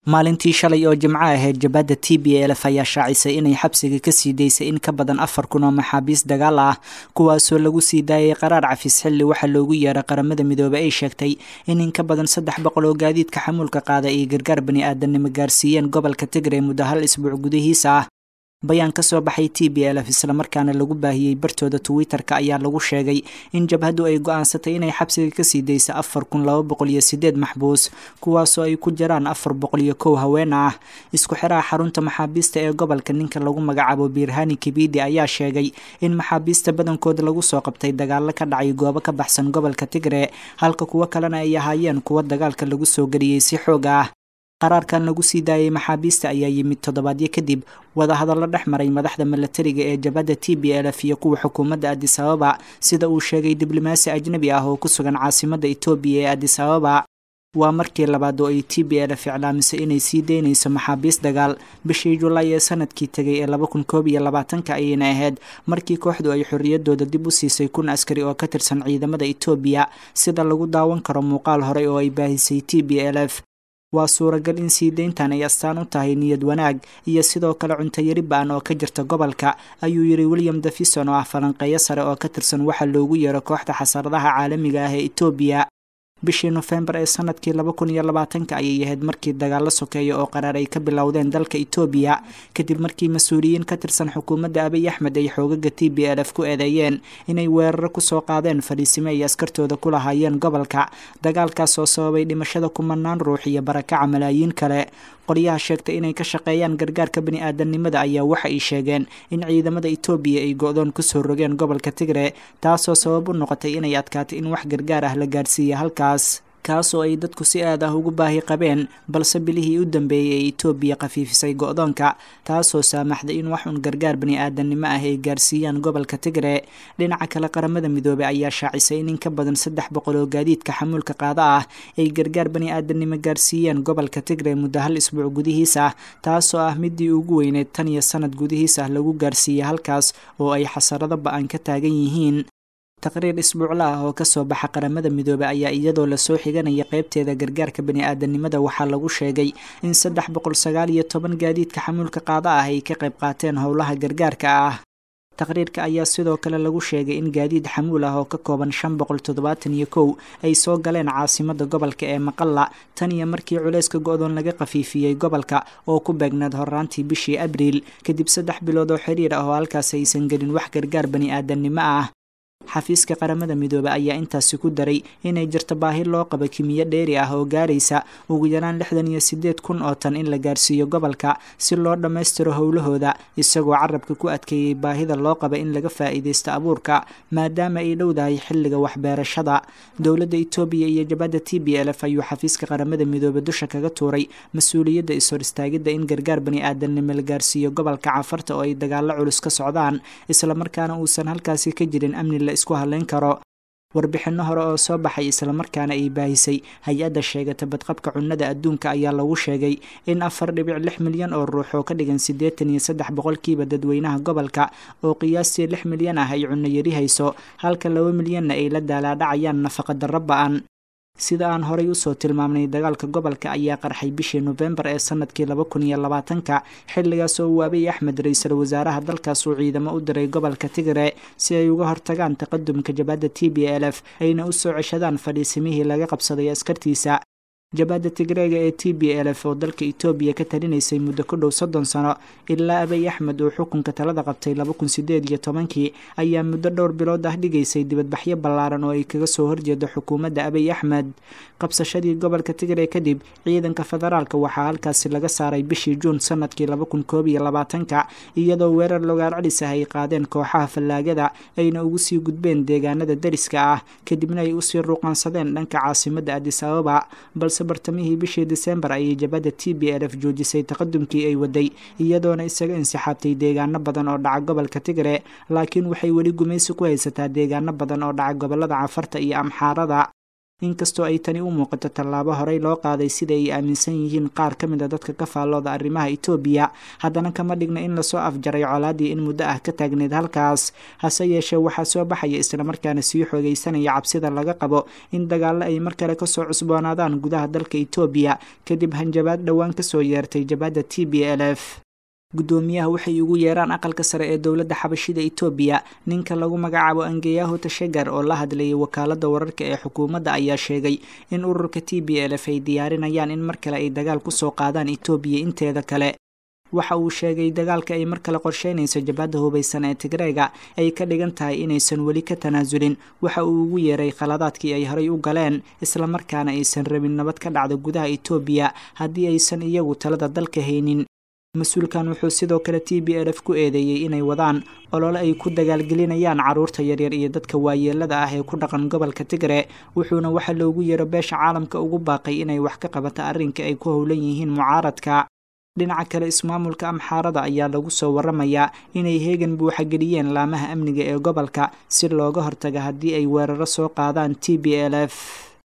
maalintii shalay oo jimco ahayd jabadda t b lf ayaa shaacisay inay xabsiga kasii daysay in ka badan afar kun oo maxaabiis dagaal ah kuwaasoo lagu sii daayay qaraar cafis xilli waxaa loogu yeeray qaramada midoobey ay sheegtay in in ka badan saddex boqol oo gaadiidka xamuulka qaada ay gargaar bani aadanimo gaarsiiyeen gobolka tigray muddo hal isbuuc gudihiisa ah bayaan ka soo baxay t b lf islamarkaana lagu baahiyey bartooda twitter-ka ayaa lagu sheegay in jabhaddu ay go-aansatay inay xabsiga kasii daysa afar kun laba boqol iyo sideed maxbuus kuwaasoo ay ku jiraan afar boqol iyo kow haween ah isku xiraha xarunta maxaabiista ee gobolka ninka lagu magacaabo biirhani kibidi ayaa sheegay in maxaabiista badankooda lagu soo qabtay dagaalo ka dhacay goobo ka baxsan gobolka tigre halka kuwo kalena ay ahaayeen kuwo dagaalka lagu soo geliyey si xoog ah qaraarkan lagu sii daayay maxaabiista ayaa yimid toddobaadyo kadib wadahadallo dhex maray madaxda milatariga ee jabhadda t b lf iyo kuwa xukuumadda adis ababa sida uu sheegay diblomaasi ajnabi ah oo ku sugan caasimadda etoobiya ee adis ababa waa markii labaad oo ay t b lf iclaamisay inay sii daynayso maxaabiis dagaal bishii julaay ee sanadkii tegay ee laba kun koob iyo labaatanka ayayna ahayd markii kooxdu ay xorriyadooda dib u siisay kun askari oo ka tirsan ciidamada etoobiya sida lagu daawan karo muuqaal horey oo ay baahisay t b lf waa suuragal in sii deyntan ay astaan u tahay niyad wanaag iyo sidoo kale cuntayari ba-an oo ka jirta gobolka ayuu yidhi william davison oo ah falanqeeyo sare oo ka tirsan waxaa loogu yeero kooxda xasaradaha caalamiga ah ee etoobiya bishii nofembar ee sanadkii laba kun iyo labaatanka ayay ahayd markii dagaalo sokeeya oo qaraar ay ka bilowdeen dalka etoobiya kadib markii mas-uuliyiin ka tirsan xukuumadda abiy axmed ay xoogaga t b lf ku eedeeyeen inay weeraro kusoo qaadeen fadhiisime ay askartooda ku lahaayeen gobolka dagaalkaas oo sababay dhimashada kumanaan ruux iyo barakaca malaayiin kale qolyaha sheegtay inay ka shaqeeyaan gargaarka bani aadamnimada ayaa waxa ay sheegeen in ciidamada etoobiya ay go-doon kusoo rogeen gobolka tigre taasoo sabab u noqotay inay adkaato in wax gargaar ah la gaarsiiya halkaas kaasoo ay dadku si aad ah ugu baahi qabeen balse bilihii u dambeeyey ee etoobiya khafiifisay go-doonka taasoo saamaxday in wax un gargaar bani aadamnimo ah ay gaarsiiyaan gobolka tigre dhinaca kale qaramada midoobey ayaa shaacisay in in ka badan saddex boqol oo gaadiidka xamuulka qaada ah ay gargaar bani aadamnimo gaarsiiyeen gobolka tigre muddo hal isbuuc gudihiisa ah taasoo ah midii ugu weyneyd tan iyo sanad gudihiisa ah lagu gaarsiiyey halkaas oo ay xasarado ba-an ka taagan yihiin taqriir isbuucla ah oo kasoo baxa qaramada midoobey ayaa iyadoo lasoo xiganaya qeybteeda gargaarka bani aadanimada waxaa lagu sheegay in saddex boqol sagaal iyo toban gaadiidka xamuulka qaada ah ay ka qayb qaateen howlaha gargaarka ah taqriirka ayaa sidoo kale lagu sheegay in gaadiid xamuul ah oo ka kooban shan boqol toddobaatan iyo kow ay soo galeen caasimada gobolka ee maqalla tan iyo markii culeyska go-doon laga khafiifiyey gobolka oo ku beegnaed horaantii bishii abriil kadib saddex bilood oo xiriir ah oo halkaas aysan gelin wax gargaar bani aadamnimo ah xafiiska qaramada midoobe ayaa intaasi ku daray inay jirto baahi loo qabo kimiyo dheeri ah oo gaaraysa ugu yaraan lixdan iyo sideed kun oo tan in la gaarsiiyo gobolka si loo dhammaystiro howlahooda isagoo carabka ku adkeeyey baahida loo qaba in laga faa'iidaysto abuurka maadaama ay dhowdahay xilliga waxbeerashada dowladda etoobiya iyo jabadda t b lf ayuu xafiiska qaramada midoobe dusha kaga tuuray mas-uuliyadda is-hor istaagidda in gargaar bani aadamnimo la gaarsiiyo gobolka cafarta oo ay dagaalo culus ka socdaan islamarkaana uusan halkaasi ka jirin amni la isku haleyn karo warbixinno hore oo soo baxay islamarkaana ay baahisay hay-adda sheegata badqabka cunnada adduunka ayaa lagu sheegay in afar dhibic lix milyan oo ruux oo ka dhigan siddeetan iyo saddex boqolkiiba dadweynaha gobolka oo qiyaastii lix milyan ah ay cunno yari hayso halka laba milyanna ay la daalaadhacayaan nafaqa darro ba-an sida aan horay usoo tilmaamnay dagaalka gobolka ayaa qarxay bishii nofembar ee sanadkii laba kun iyo labaatanka xilligaas oo uu abiy axmed ra-iisul wasaaraha dalkaas uu ciidamo u diray gobolka tigre si ay uga hortagaan taqadumka jabhadda t b l f ayna u soo ceshadaan fadhiisimihii laga qabsaday askartiisa jabhadda tigreega ee t b l f oo dalka etoobiya ka talinaysay muddo ku dhow soddon sano ilaa abiy axmed uu xukunka talada qabtay laba kun sideed iyo tobankii ayaa muddo dhowr bilood ah dhigaysay dibadbaxyo ballaaran oo ay kaga soo horjeedo xukuumadda abiy axmed qabsashadii gobolka tigre kadib ciidanka federaalka waxaa halkaasi laga saaray bishii juun sanadkii laba kun koob iyo labaatanka iyadoo weerar logaar celis ah ay qaadeen kooxaha fallaagada ayna ugu sii gudbeen deegaanada dariska ah kadibna ay usii ruuqansadeen dhanka caasimadda adis ababa balse bartamihii bishii disembar ayay jabhadda t b l f joojisay taqadumkii ay waday iyadoona isaga insixaabtay deegaano badan oo dhaca gobolka tigre laakiin waxay weli gumaysi ku haysataa deegaano badan oo dhaca gobolada cafarta iyo amxaarada inkastoo ay tani u muuqato tallaabo horey loo qaaday sida ay aaminsan yihiin qaar ka mid a dadka ka faallooda arrimaha etoobiya haddana kama dhigna in lasoo afjaray colaadii in muddo ah ka taagneyd halkaas hase yeeshee waxaa soo baxaya islamarkaana sii xoogaysanaya cabsida laga qabo in dagaallo ay mar kale kasoo cusboonaadaan gudaha dalka etoobiya kadib hanjabaad dhowaan kasoo yeertay jabhadda t b l f guddoomiyaha waxay ugu yeeraan aqalka sare ee dowladda xabashida etoobiya ninka lagu magacaabo angeyaho tashagar oo la hadlayay wakaaladda wararka ee xukuumadda ayaa sheegay in ururka t b l f ay diyaarinayaan in mar kale ay dagaal kusoo qaadaan etoobiya inteeda kale waxa uu sheegay dagaalka ay mar kale qorsheynayso jabhadda hubaysan ee tigreega ay ka dhigan tahay inaysan weli ka tanaasulin waxa uu ugu yeeray khaladaadkii ay horay u galeen islamarkaana aysan rabin nabad ka dhacda gudaha etoobiya haddii aysan iyagu talada dalka haynin mas-uulkan wuxuu sidoo kale t b l f ku eedeeyey inay wadaan olole ay ku dagaalgelinayaan carruurta yaryar iyo dadka waayeelada ah ee ku dhaqan gobolka tigre wuxuuna waxa loogu yeero beesha caalamka ugu baaqay inay wax ka qabata arrinka ay ku howlan yihiin mucaaradka dhinaca kale ismaamulka amxaarada ayaa lagu soo waramayaa inay heegan buuxageliyeen laamaha amniga ee gobolka si looga hortaga haddii ay weeraro soo qaadaan t b l f